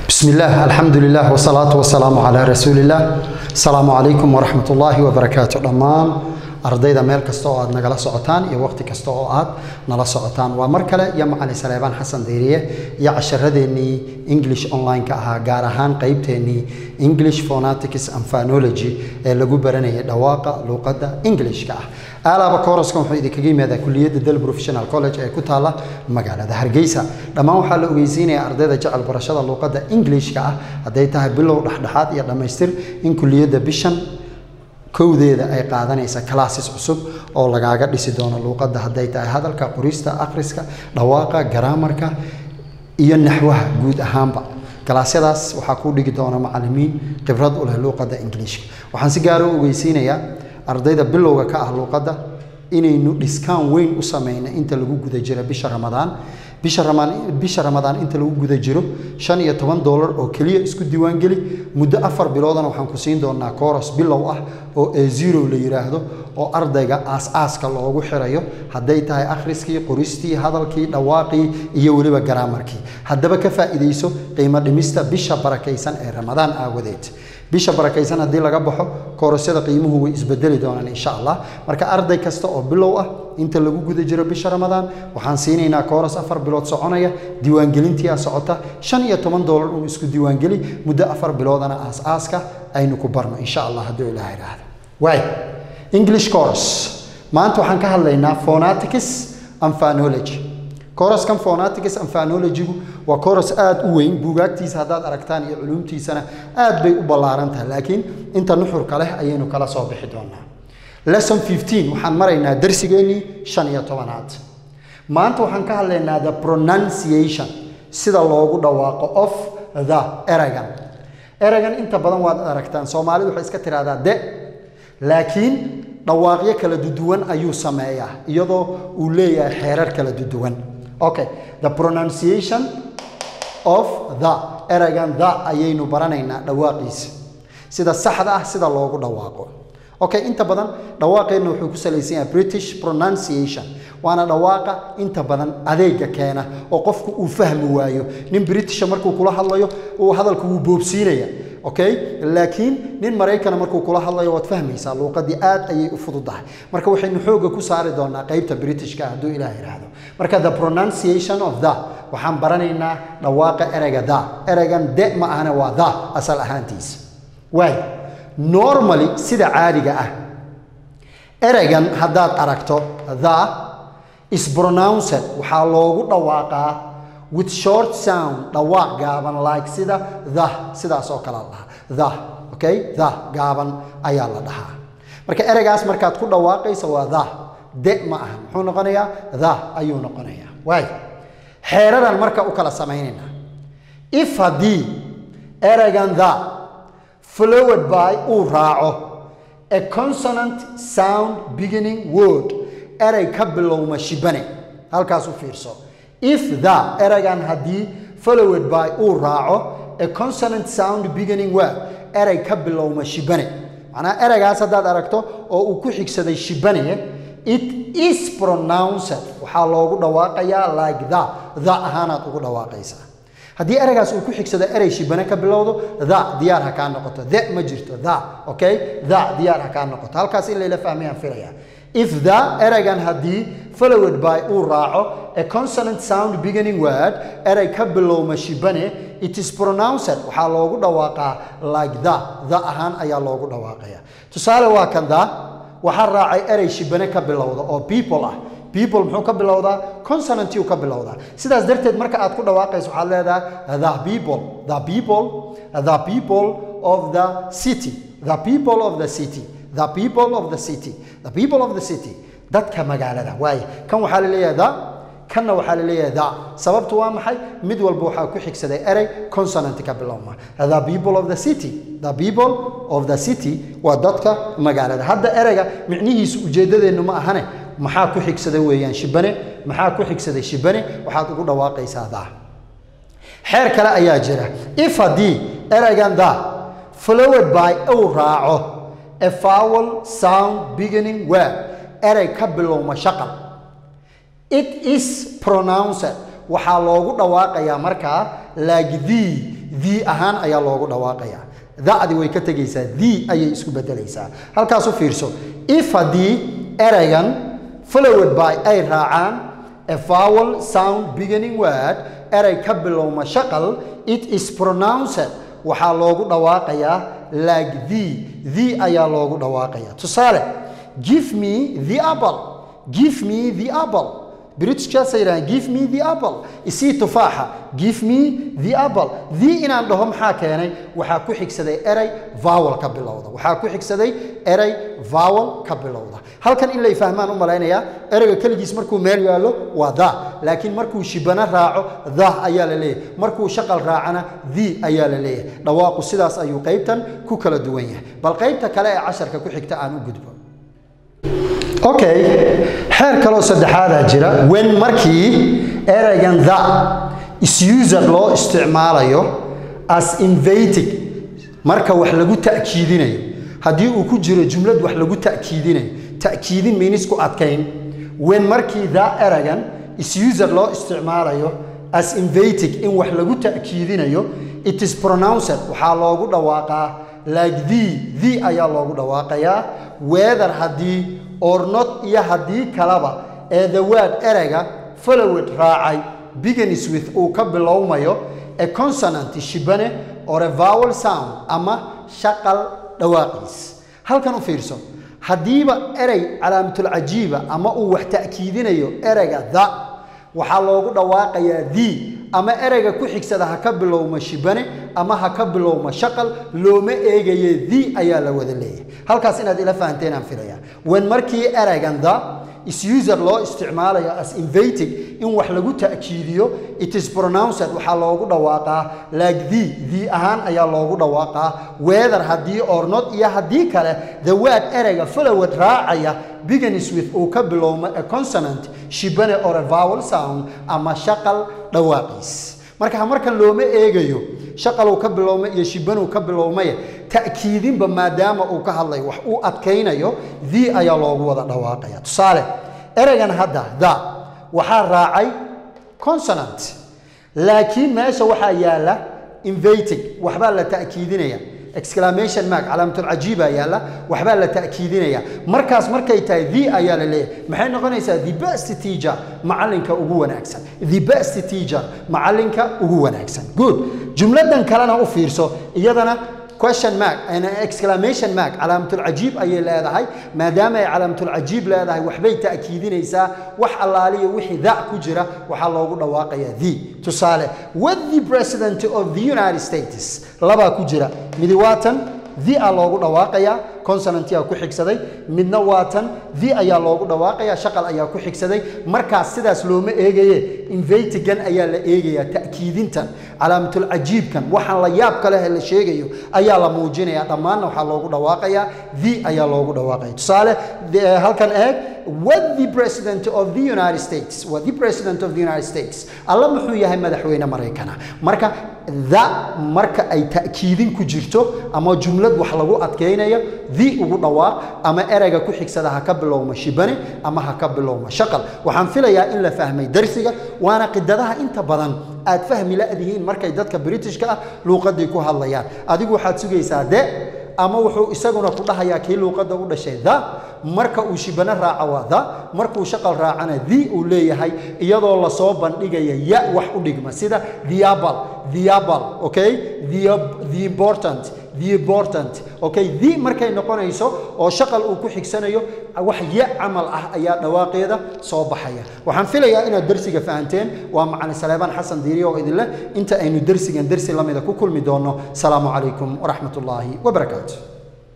بسم الله الحمد لله والصلاة والسلام على رسول الله السلام عليكم ورحمة الله وبركاته دمان ardayda meel kasta oo aad nagala socotaan iyo waqti kasta oo aad nala socotaan waa mar kale iyo macalin saleebaan xasan deyriye iyo casharadeenii english online-ka ahaa gaar ahaan qeybteenii english phonetics and phonology ee lagu baranayay dhawaaqa luuqadda englishka ah aalaaba kooraskan wuxuu idinkaga yimaadaa kuliyadda del professional college ee ku taala magaalada hargeysa dhammaan waxaa la ogeysiinayaa ardayda jecel barashada luuqadda englishka ah hadday tahay bilow dhexdhexaad iyo dhammaystir in kuliyadda bishan kowdeeda ay qaadanaysa classes cusub oo lagaaga dhisi doono luuqadda hadday tahay hadalka qorista akhriska dhawaaqa garaamarka iyo naxwaha guud ahaanba galaasyadaas waxaa kuu dhigi doona macalimiin khibrad u leh luuqadda ingiliishka waxaan si gaara u ogeysiinayaa ardayda bilowga ka ah luuqadda inaynu dhiskaan weyn u sameyna inta lagu guda jiro bisha ramadaan bisha ramaan bisha ramadaan inta lagu guda jiro shan iyo toban doolar oo keliya isku diiwaangeli muddo afar biloodana waxaan ku siin doonaa kooros bilow ah oo e zero la yidhaahdo oo ardayga aas-aaska loogu xirayo hadday tahay akhriskii qoristii hadalkii dhawaaqii iyo weliba garaamarkii haddaba ka faa'iidayso qiimo dhimista bisha barakaysan ee ramadaan aawadeed bisha barakaysan haddii laga baxo koorosyada qiimuhu way isbedeli doonaan insha allah marka arday kasta oo bilow ah inta lagu guda jiro bisha ramadaan waxaan siinaynaa kooros afar bilood soconaya diiwaangelintiia socota shan iyo toban doolar uu isku diiwaangeli muddo afar biloodana aas-aaska aynu ku barno insha allah hadduu ilaah idhaahdo waay english course maanta waxaan ka hadlaynaa phonetics and phonology kooraskan phonetics and phonology-gu waa kooras aada u weyn buugaagtiisa haddaad aragtaan iyo culuumtiisana aad bay u ballaaran tahay laakiin inta nuxurka leh ayaynu kala soo bixi doonaa lesson fifteen waxaan maraynaa darsigeennii shan iyo tobanaad maanta waxaan ka hadlaynaa the pronunciation sida loogu dhawaaqo of the eragan eragan inta badan waad aragtaan soomaalidu waxay iska tiraahdaa de laakiin dhawaaqyo kala duduwan ayuu sameeyaa iyadoo uu leeyahay xeerar kala duduwan okay the pronunciation of the eragan the ayaynu baranaynaa dhawaaqiisa sida saxda ah sida loogu dhawaaqo okay inta badan dhawaaqeenna wuxuu ku salaysan yahay british pronunciation waana dhawaaqa inta badan adeega keena oo qofku uu fahmi waayo nin britisha markuu kula hadlayo uu hadalku wuu boobsiinaya okay laakiin nin maraykana markuu kula hadlayo waad fahmaysaa luuqadii aad ayay u fududahay marka waxaynu xooga ku saari doonaa qeybta britishka hadduu ilaah yidhaahdo marka the pronunciation of the waxaan baranaynaa dhawaaqa ereyga the ereygan de ma ahana waa the asal ahaantiisa waay normally sida caadiga ah ereygan haddaad aragto the is pronounced waxaa loogu dhawaaqaa with short sound dhawaaq gaaban like sida the sidaas oo kale la dhahaa the okay the gaaban ayaa la dhahaa marka ereygaas markaad ku dhawaaqaysa waa the de ma aha muxuu noqonayaa the ayuu noqonayaa waay xeeradan marka u kala samaynaynaa if haddii ereygan the followed by uu raaco a consonant sound beginning word erey ka bilowma shibane halkaas u fiirso if the ereygan haddii followed by uu raaco a consonant sound beginning word erey ka bilowma shibane macnaha ereygaas haddaad aragto oo uu ku xigsaday shibane it is pronounced waxaa loogu dhawaaqayaa like the the ahaanaad ugu dhawaaqaysaa haddii ereygaas uu ku xigsado erey shibane ka bilowdo the diyaar ha kaa noqoto the ma jirto the okay the diyaar ha kaa noqoto halkaas in layla fahmayaan filaya if the ereygan haddii followed by uu raaco a consonant sound beginning word erey ka bilowma shibane it is pronounced waxaa loogu dhawaaqaa like the the ahaan ayaa loogu dhawaaqaya tusaale waa kan the waxaa raacay erey shibane ka bilowda oo people ah people muxuu ka bilowdaa consonantiu ka bilowdaa sidaas darteed marka aad ku dhawaaqayso waxaad leedahay the people the people the people of the city the people of the city the people of the city the people of the city dadka magaalada waaye kan waxaa la leeyahay the kanna waxaa la leeyahay the sababtu waa maxay mid walba waxaa ku xigsaday erey consonant ka bilowma the people of the city the people of the city waa dadka magaalada hadda ereyga micnihiisu ujeeddadeennu ma ahane maxaa ku xigsada weeyaan shibane maxaa ku xigsaday shibane waxaad ugu dhawaaqaysaa the xeer kale ayaa jira if haddii ereygan the followed by uu raaco a vowel sound beginning word erey ka bilowma shaqal it is pronounced waxaa loogu dhawaaqayaa markaa like the the ahaan ayaa loogu dhawaaqaya da'di way ka tegaysaa the ayay isku bedelaysaa halkaas u fiirso if haddii eraygan followed by ay raacaan a vowel sound beginning word eray ka bilowma shaqal it is pronounced waxaa loogu dhawaaqayaa like the the ayaa loogu dhawaaqaya tusaale give me the apple give me the apple britishkaasay yidhahdeen give me the apple isii tufaaxa give me the apple the inaan dhaho maxaa keenay waxaa ku xigsaday eray vowel ka bilowda waxaa ku xigsaday eray vowel ka bilowda halkan in lay fahmaan u malaynayaa erayga keligiis markuu meel yaallo waa the laakiin markuu shibano raaco the ayaa la leeyahay markuu shaqal raacana the ayaa la leeyahay dhawaaqu sidaas ayuu qaybtan ku kala duwan yahay bal qaybta kale ee casharka ku xigta aan u gudbo okay xeer kaloo saddexaadaa jira wen markii eraygan the isused loo isticmaalayo as invatic marka wax lagu ta'kiidinayo haddii uu ku jiro jumlad wax lagu ta'kiidinayo ta'kiidin miinis ku adkayn wen markii the eragan isused loo isticmaalayo as invatic in wax lagu ta'kiidinayo it is pronounced waxaa loogu dhawaaqaa like the the ayaa loogu dhawaaqayaa weather haddii or not iyo haddii kalaba ee the word erayga followed raacay begins with uu ka bilowmayo a consonant shibane or a vowel sound ama shaqal dhawaaqiis halkan u fiirso haddiiba erey calaamatulcajiiba ama uu wax ta'kiidinayo erayga the waxaa loogu dhawaaqayaa the ama erayga ku xigsada ha ka bilowma shibane ama ha ka bilowma shaqal looma eegaye the ayaa la wada leeyahay halkaas inaad ila fahanteen aan filaya wen markii eraygan the isused loo isticmaalayo as invatic in wax lagu ta'kiidiyo it is pronounced waxaa loogu dhawaaqaa like the the ahaan ayaa loogu dhawaaqaa weather haddii or not iyo haddii kale the word erayga followed raacaya begins with uu ka bilowmo a consonant shibane or a vowel sound ama shaqal dhawaaqiis marka markan looma eegayo shaqaluu ka bilowmay iyo shibanuu ka bilowmaye ta'kiidinba maadaama uu ka hadlayo wax uu adkaynayo the ayaa loogu wada dhawaaqaya tusaale eraygan hadda the waxaa raacay consonant laakiin meesha waxaa yaala invatic waxbaa la ta'kiidinaya exclamation mark calaamatulcajiibaa yaalla waxbaa la ta'kiidinaya markaas markay tahay the ayaa la leeyahay maxay noqonaysaa the best teacher macallinka ugu wanaagsan the best teacher macallinka ugu wanaagsan good jumladan kalena u fiirso iyadana question mark and exclamation mark calaamatulcajiib ayay leedahay maadaama ay calaamatulcajiib leedahay waxbay ta'kiidinaysaa wax allaaliya wixii da ku jira waxaa loogu dhawaaqayaa the tusaale with the president of the united states labaa ku jira midi waatan the a loogu dhawaaqayaa consonantia ku xigsaday midna waatan the ayaa loogu dhawaaqayaa shaqal ayaa ku xigsaday markaas sidaas looma eegaye invatigan ayaa la eegayaa ta'kiidintan calaamatulcajiibkan waxaan la yaab ka leh la sheegayo ayaa la muujinaya dhammaanna waxaa loogu dhawaaqayaa the ayaa loogu dhawaaqaya tusaale halkan eeg what the president of the united states what the president of the united states alla muxuu yahay madaxweyne maraykana marka the marka ay ta'kiidin ku jirto ama jumlad wax lagu adkaynayo the ugu dhawaaq ama erayga ku xigsada ha ka bilowma shibane ama ha ka bilowma shaqal waxaan filayaa in la fahmay darsiga waana qidadaha inta badan aad fahmi la'dihiin markay dadka britishka ah luuqadii ku hadlayaan adigu waxaad sugaysaa de ama wuxuu isaguna ku dhahayaa kii luuqadda u dhashay the marka uu shibano raaco waa the markuu shaqal raacana the uu leeyahay iyadoo lasoo bandhigaya ya wax u dhigma sida theabal theabal okay the, the important the important okay the markay noqonayso oo shaqal uu ku xigsanayo wax ya camal ah ayaa dhawaaqeeda soo baxaya waxaan filayaa inaad darsiga fahanteen waa macalin saleebaan xasan diiriye oo idin leh inta aynu darsigan darsi lamida ku kulmi doono salaamu calaykum waraxmat ullaahi wabarakaatu